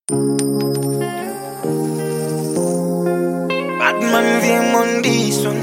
Batman VM on this one.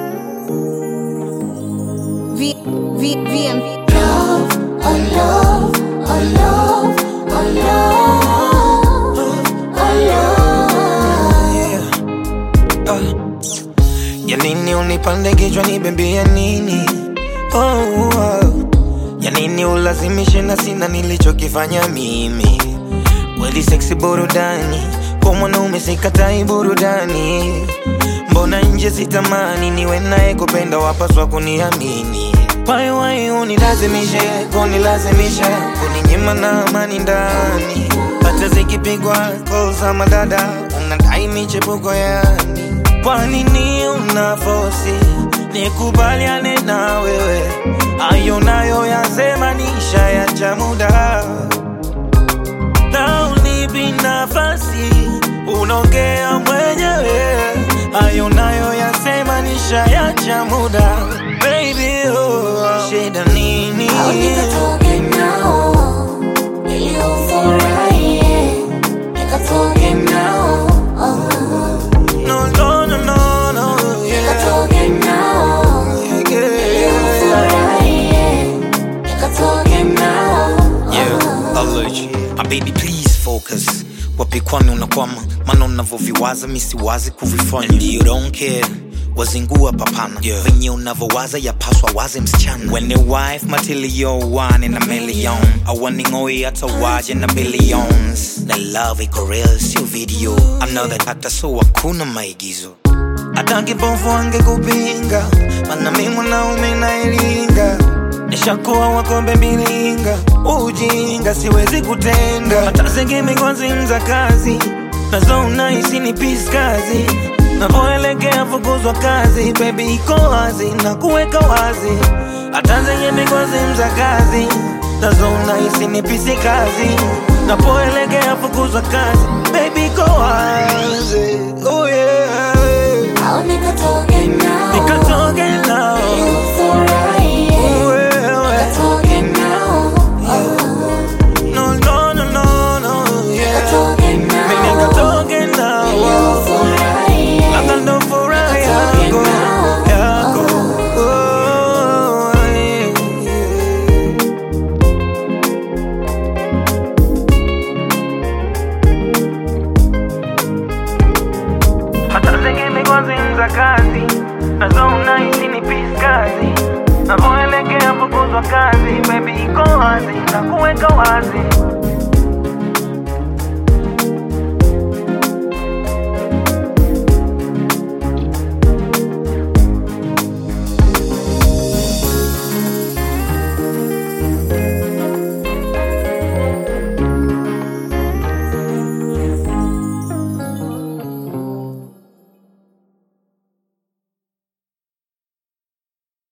V, V, VM. Love, oh love, oh love, oh love, oh love. Yeah. Ah. Ya nini unipande kichwa nibembea nini? Oh, oh. Ya nini ulazimishe na sina nilichokifanya mimi? Kweli seksi burudani, kwa mwanaume sikatai burudani. Mbona nje sitamani niwe naye kupenda, wapaswa kuniamini. Why why unilazimishe, kunilazimisha, kuninyima na amani ndani. Hata zikipigwa call za madada, unadai michepuko yani. Kwa nini una fosi nikubaliane na wewe? Ayo nayo yasema nisha ya muda na unipi nafasi, unaongea mwenyewe. Hayo nayo yasema nishayacha muda, baby oh, shida nini? Au nikatoke nao ili ufurahie, nikatoke nao oh. No, no, no, no, no, yeah, Nikatoke nao yeah, ili yeah. ufurahie, nikatoke nao Yeah, allergy. My baby please focus wapi kwani unakwama maana unavyoviwaza misiwazi kuvifanya And you don't care wazingua papana yeah. venye unavyowaza yapaswa waze msichana when your wife matilio one in a million awaningoi hata waje na billions na love iko real sio video another hata so hakuna maigizo hata kipofu angekupinga, mana mi mwanaume nailinga, nishakuwa wakombe milinga, ujinga siwezi kutenda, hata zingimikwanzimza kazi nazo unahisi ni pisi kazi navoelekea fukuzwa kazi, bebi iko wazi na kuweka wazi, hata zenye mikwazimza kazi nazo unahisi ni pisi kazi napoelekea fukuzwa kazi, bebi iko wazi, oh yeah. au nikatoke nao Nikatoke nao ili ufurahie, wewe. nikatoke nao No, no, no, no, no, yeah. nikatoke Mimi nao nikatoke ili nao ufurahie, labda ndo furaha Nikatoke yako nao. yako Oh, yeah, yeah. hata zingimikwanzimza kazi nazo unahisi ni pisi kazi navoelekea fukuzwa kazi bebi iko wazi na kuweka wazi